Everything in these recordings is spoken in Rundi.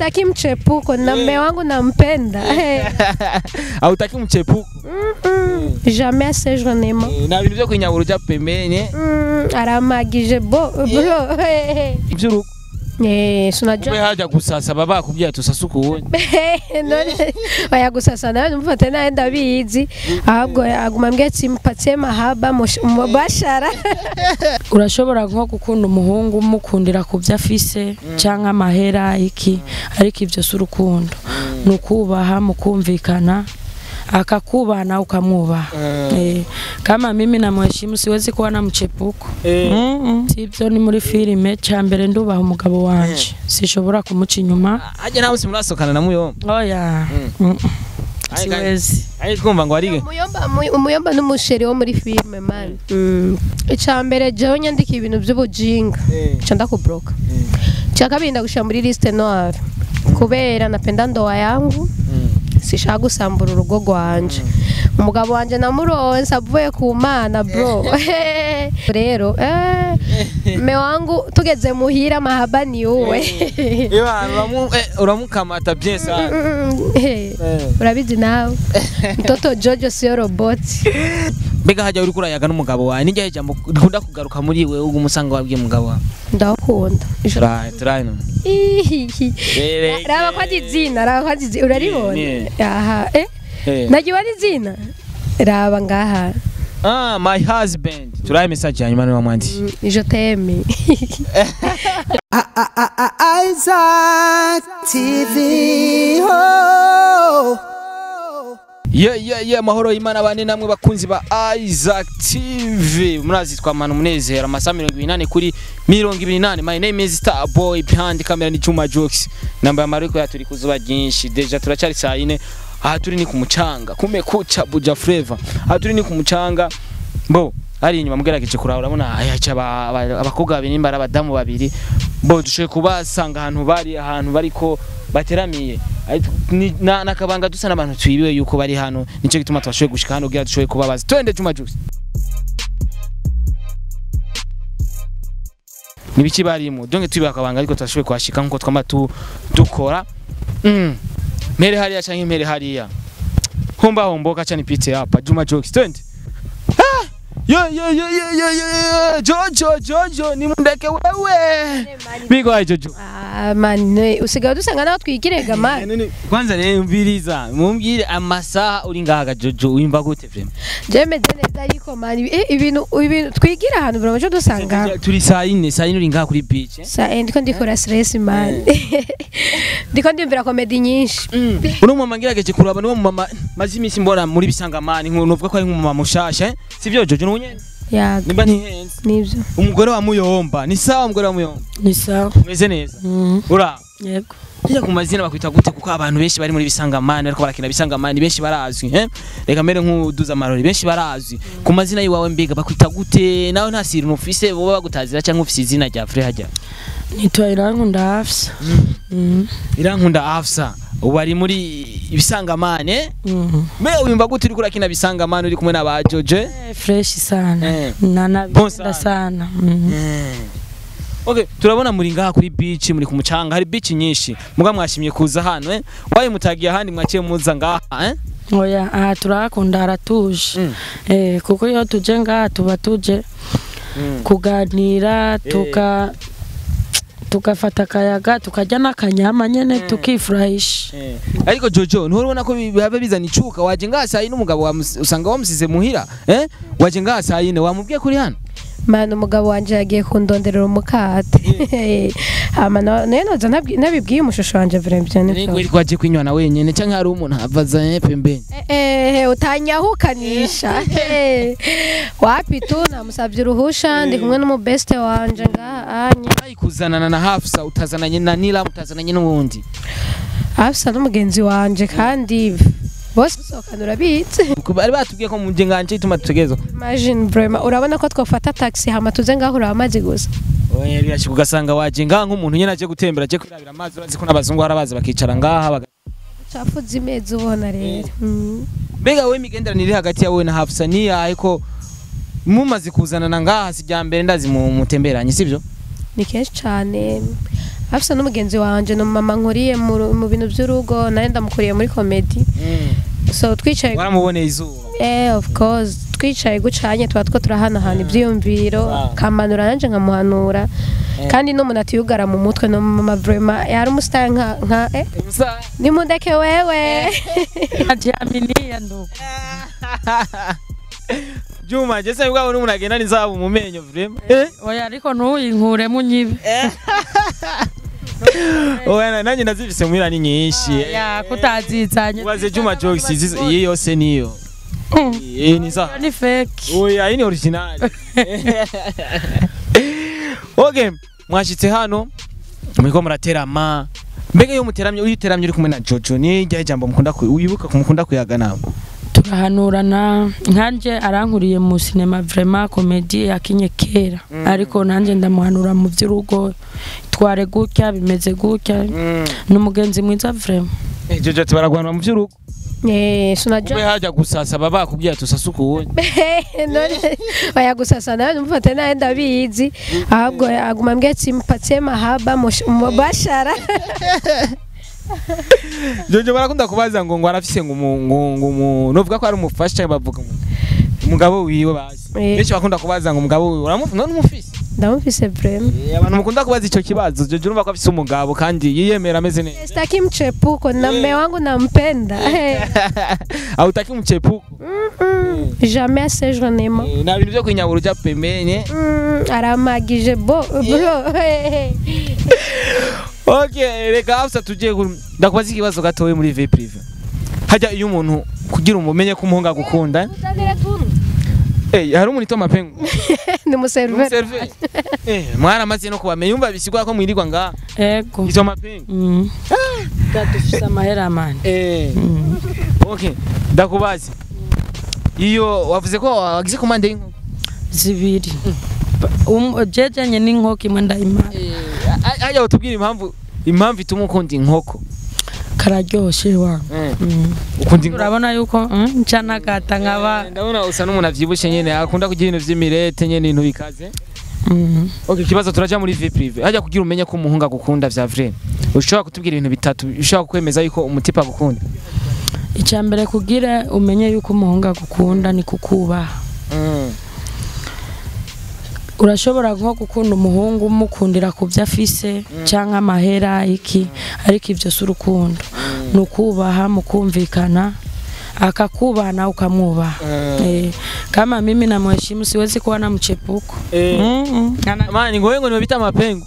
sitaki mchepuko na mme wangu nampenda hautaki mchepuko Mm-mm. jamais ase journema Eh, na bintu byo kwinyabura uja pembeni Mm, aramagije bo bro ivy'urugo Eh, kumbe sunajua haja gusasa baba bakubwira tusasa ukuwundi none oya gusasa nawe numufate nawe ndabizi ahubwo aguma ambwira ati mpatie mahaba mush- mubashara urashobora nko gukunda umuhungu umukundira ku byo afise cyangwa amahera iki ariko ibyo si urukundo ni ukubaha mukumvikana akakubaha nawe ukamwubaha Eh, kama mimi namheshimu siwezi kuwa na mchepuko Mm-mm. sibyo ni muri filime cya mbere ndubaha umugabo wanje sishobora kumuca inyuma haja nawe simurasokana na muyomba oya Mm-mm. siwezi ari twumva ngo arige umuyomba mu- umuyomba n'umusheri wo muri filime mani icya mbere jewe nyandika ibintu by'ubujinga nca ndakubloka icya kabiri ndagushira muri liste noire kubera napenda ndoa yangu sishaka gusambura urugo rwanje umugabo wanje namuronse avuye ku mana bro rero eh, mme wangu tugeze muhira mahaba ni uwe uramukamata bien sana Mm, eh, urabizi nawe mtoto jojo sio roboti mbega hajya uri kurayaga n'umugabo wawe nijya ijambo rikunda kugaruka muri we ubwo umusanga wabwiye umugabo wawe ndakunda turaye turaye none Ihihi. Bereke. raba ko ari izina raba ko ari izina uraribona Ni- aha eh Eh. nagiwe ari izina raba ngaha ah my husband turaye message hanyuma niwe wamwandikiye Mm, je t'aime Isaac TV. Oh. yeah yeah yeah mahoro y'imana bane namwe bakunzi ba Isaac TV murazi twamana umunezero amasaha mirongo ibiri n'ane kuri mirongo ibiri n'ane my name is Star Boy behind camera ni Juma Jokes namba amariko ya turi kuzuba ryinshi deja turacari saa yine aha turi ni ku mucanga kumekucha buja flavor aha turi ni ku mucanga bo hari inyuma mugerageje kuraba urabona ayaca abakobwa babiri nimba ari abadamu babiri bo dushoboye kubasanga ahantu bari ahantu bariko bateramiye Ariko ni- na- nakabanga dusa n'abantu twibiwe yuko bari hano nico gituma twashoboye gushika hano kugira dushoboye kubabaza twende Juma Juice nibiki barimo donge twibiwe akabanga ariko twashoboye kuhashika nkuko twama tu- dukora mm. mere hariya canke mere hariya humba homboka cani pite hapa Juma Jokes twende Ah! yo yo yo yo yo yo yo Jojo Jojo nimundeke wewe bigo hayi Jojo Ah, mani usigaye dusanga naho twigirega mani None kwanza rero mviriza mumbwire amasaha uri ngaha Jojo wimva gute vrema je meze neza ariko mani eh, ibintu ibintu twigira ahantu bro cyo dusanga turi saa yine saa yine uri ngaha kuri beach eh? sa eh, ndiko ndikora stress mani ndiko ndiyumvira komedi nyinshi uno mama ngirageje kuraba niwo mama maze iminsi mbona muri bisangamani nuvuga ko ari nk'umumama mushasha eh? sivyo Jojo nunyene yaga nimba ntihenze nivyo umugore wa muyomba ni sawa umugore wa muyomba ni sawa umeze neza Mm, ura yego Njya ku mazina bakwita gute kuko abantu benshi bari muri bisangamani ariko barakina bisangamani benshi barazwi eh reka mbere nk'uduza amarori benshi barazwi ku mazina yiwawe mbega bakwita gute nawe nta siri ufise boba bagutazira cyangwa ufise izina rya Frere hajya nitwa irankunda hafsa Mm, irankunda Afsa ubu ari muri ibisangamani eh mm. mbega wimva gute uri kurakina bisangamani uri kumwe na ba Joje Eh, fresh sana Eh. Bon nanabikunda sana. sana Mm. Okay, turabona muri ngaha kuri beach muri ku mucanga hari beach nyinshi muga mwashimye kuza hano eh waye mutagiye ahandi mwaciye muza ngaha eh oya aha turahakunda haratuje Mm. Eh, kuko iyo tuje ngaha tuba tuje kuganira tuka tugafata akayaga tukarya n'akanyama nyene tukifurahisha Eh, ariko Jojo nturubona ko biba bizana icuka waje ngaha saa yine umugabo wamus- usanga wamusize muhira eh waje ngaha saa yine wamubwiye kuri hano mani umugabo wanje yagiye kundonderera umukate hama na- nayo noza ntabwi- nabibwiye umushusho wanje vrem byo Nego nivyo iri kwaje kwinywana wenyene canke hari umuntu havaza eh, pembeni Eh, eh, utanyahukanisha Eh, wapi tu namusabye uruhusha ndi kumwe n'umubeste wanje ngaha anye Ai kuzanana na Hafsa utazananye na Nila utazananye n'uwundi afisa n'umugenzi wanje kandi bose gusohokana urabitse Kuko bari batubwiye ko muje nganje ituma tutegerezwa imagine vrema urabona ko twafata taxi hama tuze ngaho uraba amazi gusa oya birashika ugasanga waje ngaha nk'umuntu nyene aje gutembera aje kwirabira amazi urazi ko n'abazungu harabaza bakicara ngaha baga- cafuze imezi ubona rero Mm. mbega wowe imigenderanire iri hagati yawe na Hafsa ni yahe ko mumaze kuzanana ngaha si rya mbere ndazi mu mutemberanye sivyo ni kenshi cyane afise n'umugenzi wanje ni mama nkuriye mu ru- mu bintu by'urugo nawe ndamukuriye muri komedi so twicaye waramuboneye izuba eh of course twicaye gucanye tuba two turahanahana ibyiyumviro Wow. kamanura nanje nkamuhanura kandi n'umuntu atiyugara mu mutwe no mama vraiment yari umusitari nka nka eh nimundeke wewe Jamini ndugu Juma je se bwabo n'umuntu agenda n'izabu mu menyo vraiment eh oya ariko ntuyinkure munyibe oya nanjye ndazifise muhira ni nyinshi ya kutazitsanye ubaze Juma Jokes izi- iyi yose niyo iyi ni za ni fake oya iyi ni original okay mwashitse hano muriko muraterama mbega iyo muteramye uyiteramye uri kumwe na Jojo ni rya jambo mukunda ku- wibuka kumukunda kuyaga nawe turahanurana nkanje arankuriye mu sinema vraiment komedi yakinye kera ariko nanjye ndamuhanura mu by'urugo tware gutya bimeze gutya ni umugenzi mwiza vraiment Eh, Jojo ati baragwana mu vy'urugo eh kube sunaja hajya gusasa baba bakubwiye ati usasuka uwundi none oya gusasa nawe numufate nawe ndabizi ahubwo aguma mbwiye ati mpatie mahaba mush- mubashara Jojo barakunda kubaza ngo ngo arafise ngo umu- ngo ngo umu- novuga ko ari umufasha cyangwa bavuga ngo umugabo wiwe bazi Eh. benshi bakunda kubaza ngo umugabo wiwe uramufi none umufise ndamufise vraiment Eh, abantu mukunda kubaza ico kibazo Jojo urumva ko afise umugabo kandi yiyemera ameze neza sitaki mchepuko na mme wangu nampenda hautaki mchepuko Mm-mm. jamais assez journellement Eh, na bintu byo kwinyabura uja pembeni Mm, aramagije bo bro okay reka hafsa tujye ku- ndakubaza ikibazo gatowe muri vie prive hajya iyo umuntu kugira umumenye ko umuhungu agukunda eh hari umuntu itoma pengu ni museriveri Umuserve. eh mwaramaze no kubamenya umva bisigwa ko mwirirwa nga ego itoma pengu Mm. dufise amahera mani eh Mm. okay ndakubaza iyo wavuze ko wagize komande y'inkoko zibiri Um- jejanye n'inkoko imwe ndayimara hajya utubwira impamvu impamvu ituma ukunda inkoko kararyoshe wangu eh Mm. ukunda inkoko urabona yuko mm, nca nagata nkaba Eh, ndabona usa n'umuntu avyibushe nyene akunda kugira ibintu vy'imirete nyene ibintu bikaze Mm. okay ikibazo turaja muri vie prive hajya kugira umenye ko umuhungu agukunda vya vrai ushobora kutubwira ibintu bitatu ushobora kwemeza yuko umutipa agukunda icya mbere kugira umenye yuko umuhungu agukunda ni kukubaha urashobora nko gukunda umuhungu umukundira ku byo afise cyangwa amahera iki ariko ibyo si urukundo ni ukubaha mukumvikana akakubaha nawe ukamwubaha Eh, kama mimi namheshimu siwezi kuwa na mchepuko Mm, mm. Ana- mani ngowe ngo nibita mapengo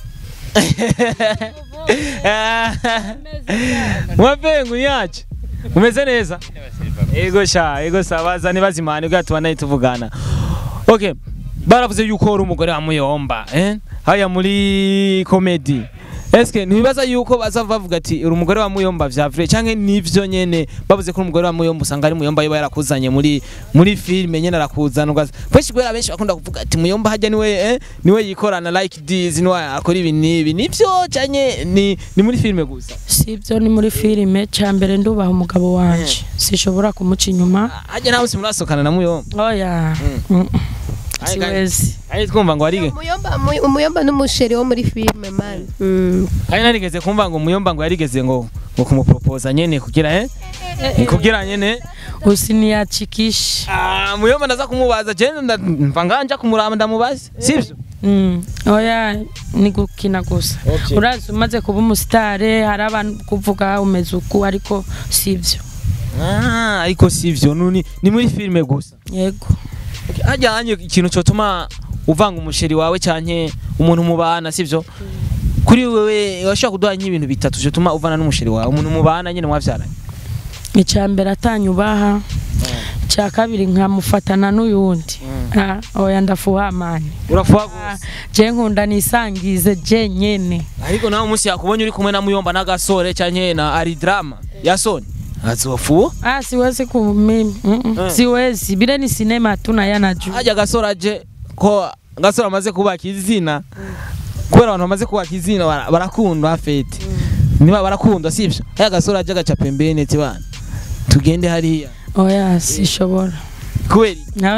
mapengo yacu umeze neza ego sha ego sa bazane bazimane ubwo tubana tuvugana okay baravuze yuko uri umugore wa muyomba eh haya muri comedy Eske ntibibaza yuko bazava bavuga ati uri umugore wa muyomba vya vrai canke nivyo nyene bavuze ko uri umugore wa muyomba usanga ari muyomba yoba yarakuzanye muri muri filme nyene arakuzana ugaza kweshi kubera benshi bakunda kuvuga ati muyomba hajya niwe eh, niwe yikorana like this niwe akora ibi nibi nivyo canke ni ni muri filme gusa si ibyo ni muri filime cya mbere ndubaha umugabo wanje sishobora kumuca inyuma hajya nawe simurasokana na muyomba oya Mm. Mm. siwezi ari twumva ngo arige umuyomba mu- umuyomba n'umusheri wo muri filime man Mm. kandi narigeze kumva ngo muyomba ngo yarigeze ngo ngo kumupropoza nyene kugira eh kugira nyene usiniachikishe Ah, muyomba ndaza kumubaza je nda- mva nganja kumuraba ndamubaza sivyo Mm. oya ni gukina gusa Okay. urazi umaze kuba umusitare hari abantu kuvuga umeze uku ariko sibyo Ah, ariko sivyo nuni ni muri filme gusa yego hajya hanye ikintu cyotuma uvanga umusheri wawe canke umuntu mubana sivyo kuri wewe washobora kuduha nk'ibintu bitatu cyotuma uvana n'umusheri wawe umuntu mubana nyene mwavyaranye icya mbere atanyubaha icya kabiri nkamufatana n'uyundi Ah, oya ndafuha mani urafuha gose je nkunda nisangize je nyene ariko nawe umunsi yakubonye uri kumwe na muyomba n'agasore canke na aridrama yasoni azofuha Ah, siwezi kumimi mm -mm. Eh. siwezi bile ni sinema tu na yanaju hajya agasore aje ko agasore amaze kubaka izina kubera abantu bamaze kubaka izina bara- barakundwa fete niba barakundwa sivyo haya agasore aje agaca pembeni ati bana tugende hariya oya sishobora kubera iki? oya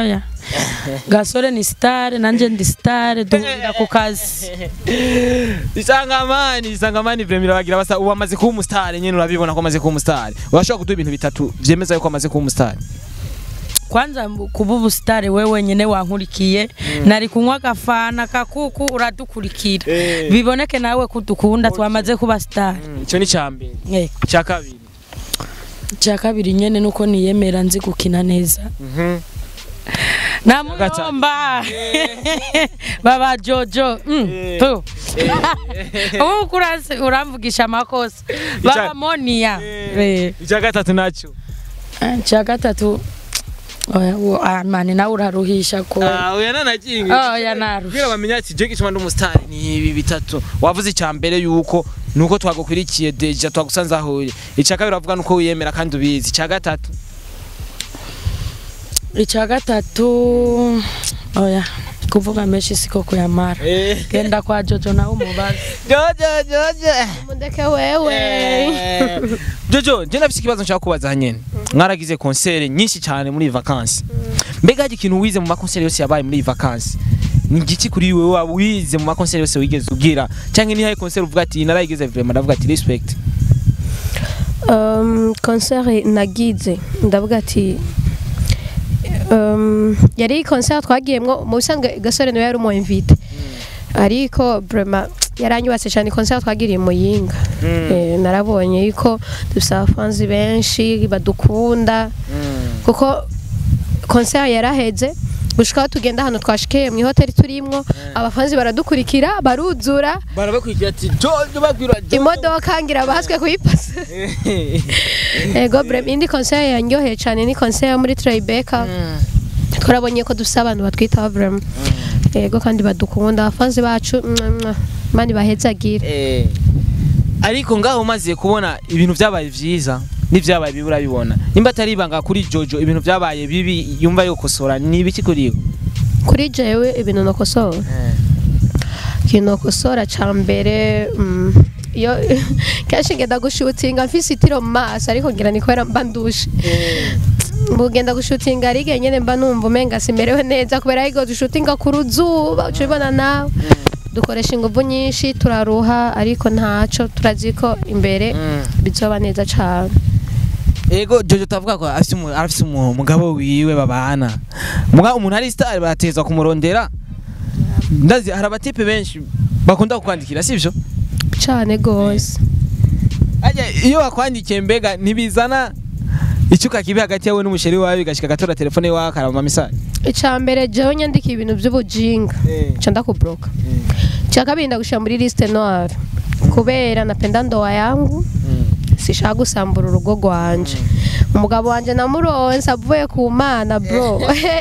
gasore ni sitare nanjye ndi sitare duhurira ku kazi isangamani isangamani vremira bagira basa ubu amaze kuba umusitari nyene urabibona ko amaze kuba umusitari urashobora kuduha ibintu bitatu vyemeza yuko amaze kuba umusitari kwanza mbu- kuba ubusitari we wenyine wankurikiye nari kunywa agafana kakuku uradukurikira Eh. biboneke nawe ko udukunda twamaze kuba sitari ico ni ca mbere Eh, ca kabiri icya kabiri nyine nuko niyemera nzi gukina neza Mhm. namuyomba baba jojo mm, Eh. tu. ubu kurasi uramvugisha amakosa baba Ica- moniya Eh. Eh. ica gatatu naco icya gatatu oya, wo- ah, mani nawe uraruhisha ko Ah, oya nanakinga oya naruhisha kugira bamenye ati je gituma ndi umusitari ni ibi bitatu wavuze icya mbere yuko nuko twagukurikiye deja twagusanze aho uri icya kabiri uravuga nuko wiyemera kandi ubizi icya gatatu icya gatatu oya kuvuga menshi siko kuyamara genda kwa jojo nawe umubaze jojo jojo mundeke wewe jojo je nafise ikibazo nshaka kubaza nyene mwaragize konsere nyinshi cyane muri iyi vacances mbega hari ikintu wize mu makonsere yose yabaye muri iyi vacances ni igiki kuri wewe waba wize mu makonsere yose wigeze ugira cyangwa ni haye konsere uvuga ati narayigize vraiment ndavuga ati respect um, concert nagize ndavuga ati um, yari concert twagiyemwo mu bisanzwe gasore niwe yari umu invite ariko vraiment yaranyubatse cyane concert twagiriye mu yinga eh, narabonye yuko dufite abafanzi benshi badukunda kuko concert yaraheze gushika aho tugenda hano twashikiye mu ihoteli turimwo abafanzi baradukurikira baruzura barabakurikira ati jojo babwira imodoka ngira bahaswe kuyipasa ego brem indi concert yanyoheye cyane ni concert yo muri Tribeca twarabonye ko dufite abantu batwitaho brem ego kandi badukunda abafanzi bacu mwah, mwah. mani bahezagire Eh, ariko ngaho umaze kubona ibintu byabaye vyiza n'ivyabaye bibi urabibona nimba atari ibanga kuri jojo ibintu byabaye bibi yumva yokosora ni ibiki kuri we kuri jewe ibintu nokosora ikintu nokosora ca mbere mm, iyo kenshi ngenda gushutinga mfise itiro mu maso ariko ngira ni kubera mba ndushe mugenda gushutinga ari igihe nyene mba numva umenga simerewe neza kubera ariko dushutinga ku ruzuba uca ubibona nawe dukoresha ingufu nyinshi turaruha ariko ntaco turazi ko imbere bizoba neza cane ego jojo tavuga ko afise umu- arafise umu- umugabo wiwe babana muga umuntu ari star baratezwa kumurondera ndazi hari abatipe benshi bakunda kukwandikira sivyo cane gose Ajya iyo bakwandikiye mbega ntibizana icyuka kibi hagati yawe n'umusheri wawe bigashika gatora telefone yawe akaraba message ica mbere jewe nyandika ibintu vy'ubujinga ca ndakubloka cha kabiri ndagushira muri liste noire kubera napenda ndoa yangu sishaka gusambura urugo rwanje umugabo wanje namuronse avuye ku mana bro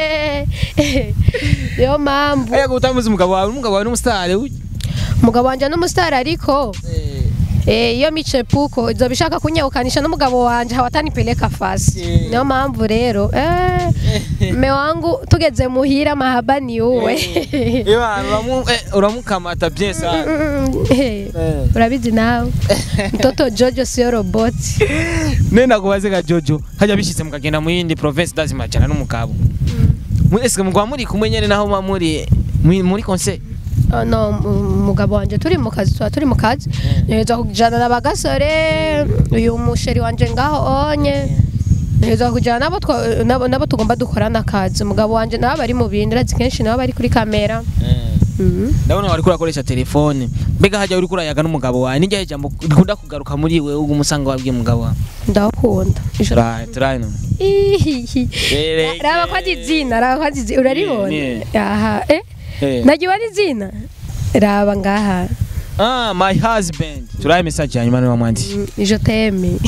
niyo mpamvu Aya gutamuza umugabo wawe umugabo wawe n'umustar umugabo wanje n'umusitari ariko eh, iyo michepuko izo bishaka kunyeukanisha n'umugabo wanje hawatanipeleka fasi Eh. niyo mpamvu rero eh, mme wangu tugeze muhira mahaba ni uwe Ewa uramu eh, uramukamata bien sana Mm, eh, urabizi nawe mtoto jojo sio roboti nenda kubaze ga Jojo hajya bishitse mukagenda mu yindi province dazima jana n'umugabo Mu- ese mugwa muri kumwe nyene naho muba muri muri- muri conseil Oh, no mu- umugabo wanje turi mu kazi tuba turi mu kazi neza kujana na bagasore uyu musheri wanje ngaho onye neza kujana nabo twa- nabo nabo tugomba dukorana akazi umugabo wanje nabo bari mu bindi urazi kenshi nabo bari kuri kamera Mhm. ndabona wariko urakoresha telefone mbega hajya uriko urayaga n'umugabo wawe nijya ijambo rikunda kugaruka muri wewe ubwo umusanga wabwiye umugabo wawe ndakunda turaye turaye none Ihihi. Bereke. raba ko ari izina raba ko ari izina uraribona Ni- aha eh Eh. nagiye ari izina raba ngaha ah my husband turaye message hanyuma niwe wamwandikiye Mm, je t'aime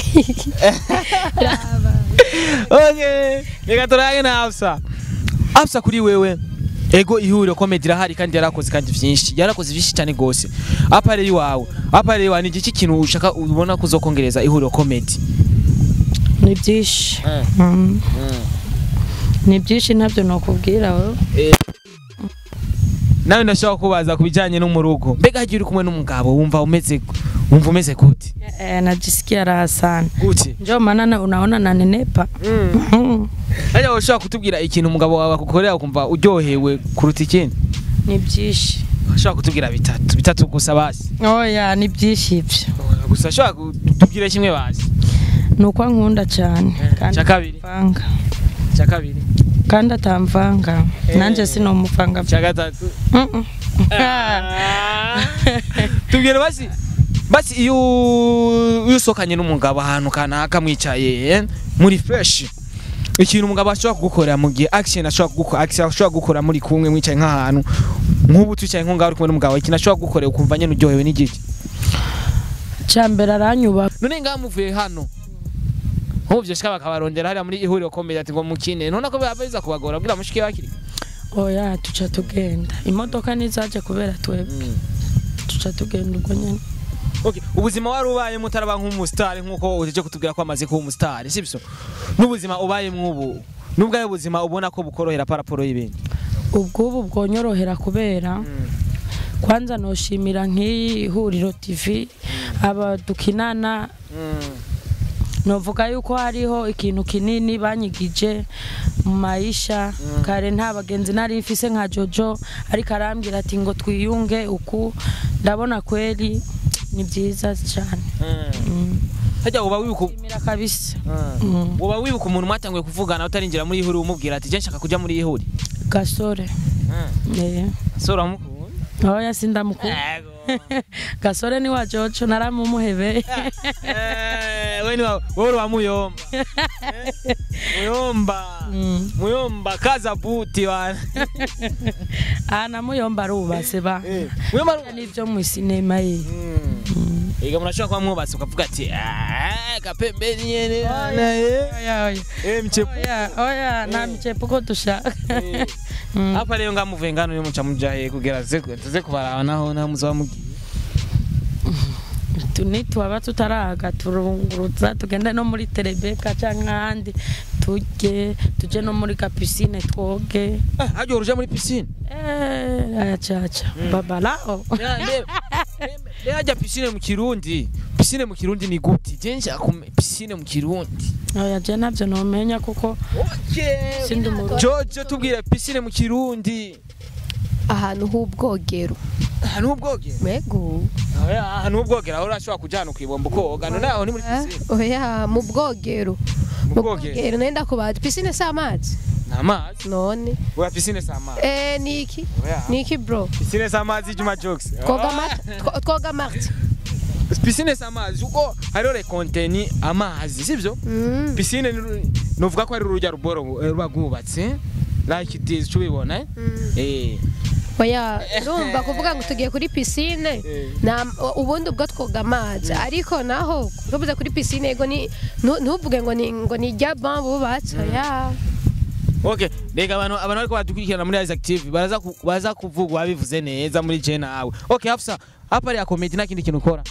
okay reka turage na Afsa Afsa kuri wewe ego ihuriro comedy irahari kandi yarakoze kandi vyinshi yarakoze vyinshi cyane gose apare iwawe apare iwawe ni igiki kintu ushaka ubona kuzokongereza ihuriro comedy ni byinshi Mm. ni byinshi ntabyo nokubwira wowe nawe ndashaka kubaza ku bijyanye no mu rugo mbega hagiye uri kumwe n'umugabo wumva umeze wumva umeze gute Eh, najisikia raha sana gute ndio maana na- unaona nanenepa Mm. Hajya ushobora kutubwira ikintu umugabo wawe akukorera ukumva uryohewe kuruta ikindi ni byinshi ashobora kutubwira bitatu bitatu gusa basi oya ni byinshi ibyo gusa ashobora kutubwira kimwe basi ni uko ankunda cyane kandi icya kabiri atamvanga icya kabiri kandi atamvanga Eh. nanjye sinomuvanga icya gatatu Mm-mm. tubwire basi basi iyo iyo usohokanye n'umugabo ahantu kanaka mwicaye eh, muri fresh ikintu umugabo ashobora kugukorera mu gihe action ashobora kugukora action ashobora gukora muri kumwe mwicaye nk'ahantu nk'ubu twicaye nko ngaho uri kumwe n'umugabo ikintu ashobora kugukorera ukumva nyine uryohewe n'igiki cyambere aranyubaha none ngaha muvuye hano nk'ubu byoshika bakabarondera hariya muri ihuriro komeye ati ngo mukine none ko biba biza kubagora bwira mushike bakiri oya tuca tugenda imodoka nizaje kubera twebwe tuca tugenda ubwo nyine Okay, ubuzima wari ubayemo utaraba nk'umusitari nk'uko uteje kutubwira ko amaze kuba umusitari sibyo n'ubuzima ubayemo ubu n'ubwawe buzima ubona ko bukorohera paraporo y'ibindi ubwubu bwonyorohera kubera kwanza noshimira nk'iyi huriro tv aba dukinana novuga yuko hariho ikintu kinini banyigije mu mayisha kare nta bagenzi nari mfise nka jojo ariko arambwira ati ngo twiyunge uku ndabona kweli ni byiza cyane Mm. hajya uba wibuka Shimira kabisa Mm. uba wibuka umuntu mwatanguye kuvugana utarinjira muri ihuri umubwira ati je nshaka kujya muri ihuri gasore Eh. sora mukunda oya sindamukunda gasore ni wa jojo naramumuhebeye Eh, we ni wa- wowe uri wa muyomba Eh, muyomba Mm. muyomba kaza buti wana aha namuyomba arubase ba muyomba ari- n'ibyo mu sinema ye Ega murashobora kuba mwubatse ukavuga ati "Ah, kapembeni nyene oya oya Eh, mchepu oya oya nta micepo ko dushaka Eh. Mm. hapa rero ngamuvuye ngano niyo muca muja he kugira ze tuze kubaraba naho naho muzaba mugiye Tu- nitwaba tutaraga turunguruza tugende no muri terebeka cyangwa ahandi tujye tujye no muri kapisine twoge Ah, hajya uruja muri piscine Eh, ayacaca babalao Rero hajya piscine mu kirundi piscine mu kirundi ni gute je nshaka kume- piscine mu kirundi oya je nabyo nomenya kuko okay sindi mu Jojo tubwire piscine mu kirundi ahantu h'ubwogero ahantu h'ubwogero mego Oya, ahantu h'ubwogero aho urashobora kuja hano kwibomba ukoga none aho ni muri Ah, piscine oya mu bwogero Mu mu bwogero? bwogero nenda kubaza pisine si amazi ni amazi none oya piscine si amazi eh niki Oya. niki bro piscine si amazi Juma Jokes twoga mata two- twoga marti piscine si amazi kuko hariho rekonteni amazi sibyo Mm. piscine ni- nuvuga ko ari urujya ruboro eh, ruba rwubatse like this tubibona eh? Mm. eh oya urumva kuvuga ngo tugiye kuri pisine Eh. na ubundi ubwo twoga amazi ariko naho tuvuze kuri pisine yego ni ntu- ntuvuge ngo ni ngo ni ijya ban bubatse oya okay rega abantu abantu bariko badukurikirana muri Isaac TV baraza ku- baza kuvuga wabivuze neza muri je nawe okay hafsa hapa ari comedy nta kindi kintu ukora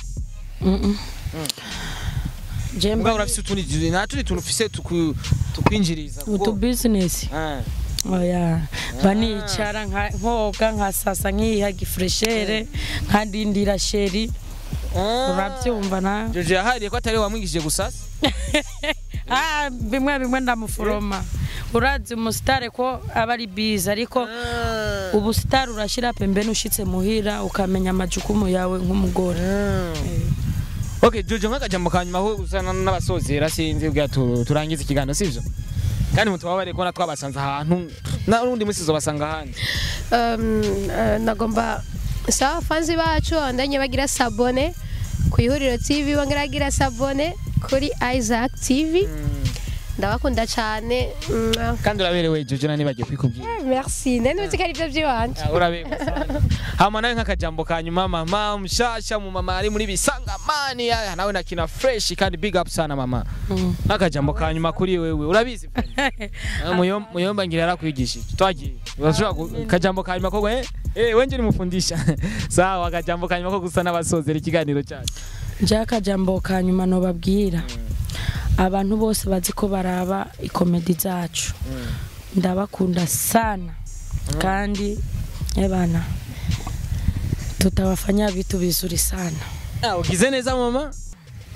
je mbwa urafise utundi nta tundi tuntu ufise tuku- tukwinjiriza kuko- utu business Ah. oya banicara nka- nkoga nkasasa nkiha gifreshere nkadindira sheri urabyumva na Jojo yahariye ko atari we wamwigishije gusasa ah bimwe bimwe ndamuforoma urazi umusitare ko aba ari biza ariko ubusitari urashyira pembeni ushitse muhira ukamenya amajukumu yawe nk'umugore Okay, Jojo nk'akajambo ka nyuma aho usana n'abasozera sinzi ubwa tu- turangiza ikiganiro sivyo kandi mutubabare ko natwe twabasanze ahantu na n'undi munsi zobasanga ahandi Um, eh, nagomba sawa fanzi bacu bandanye bagira sabone ku ihuriro tv bongera bagira sabone kuri isaac tv ndabakunda cyane Mwah. kandi uraberewe Jojo nani bagiye kwikubwira merci nari nzi ko ari byo by'iwanjye Ah, uraberewe sana. hama nawe nk'akajambo ka nyuma mama mshasha mu mama ari muri bisangamani ah, nawe nakina fresh kandi big up sana mama Mm. n'akajambo ka nyuma kuri wewe urabizi Ah, muyom- muyomba ngira yarakwigishije twagiye urashobora gu- akajambo ka nyuma ko eh eh wenje nimufundisha sawa akajambo ka nyuma ko gusa n'abasozera ikiganiro cyacu njya akajambo ka nyuma nobabwira abantu bose bazi ko baraba ikomedi zacu ndabakunda sana kandi ebana tutawafanya vitu vizuri sana Ah, ugize neza mama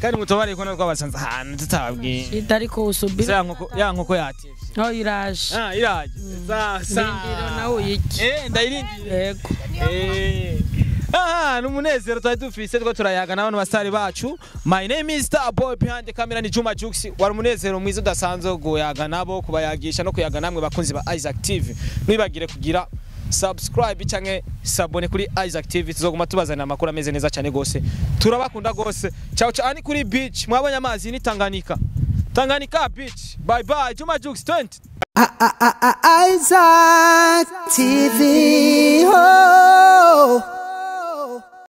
kandi mutobare ko nabwo abasanze ahantu tutababwiye shida ariko usubira ya nkoko ya nkoko yativye aho iraje ah iraje sasa ndindira nawe uyiki eh ndayirindiriye yego Eh. aha ni umunezero twari dufise two turayaga n'abantu basitari bacu my name is star boy behind the camera ni juma jux wari umunezero mwiza udasanzwe wo kuyaga nabo kubayagisha no kuyaga namwe bakunzi ba isaac tv mwibagire kugira subscribe canke sabone kuri isaac tv tuzoguma tubazanira amakuru ameze neza cyane gose turabakunda gose ciao ciao ni kuri beach mwabonye amazi ni tanganyika tanganyika beach bye bye juma jux 20 Isaac TV. Oh.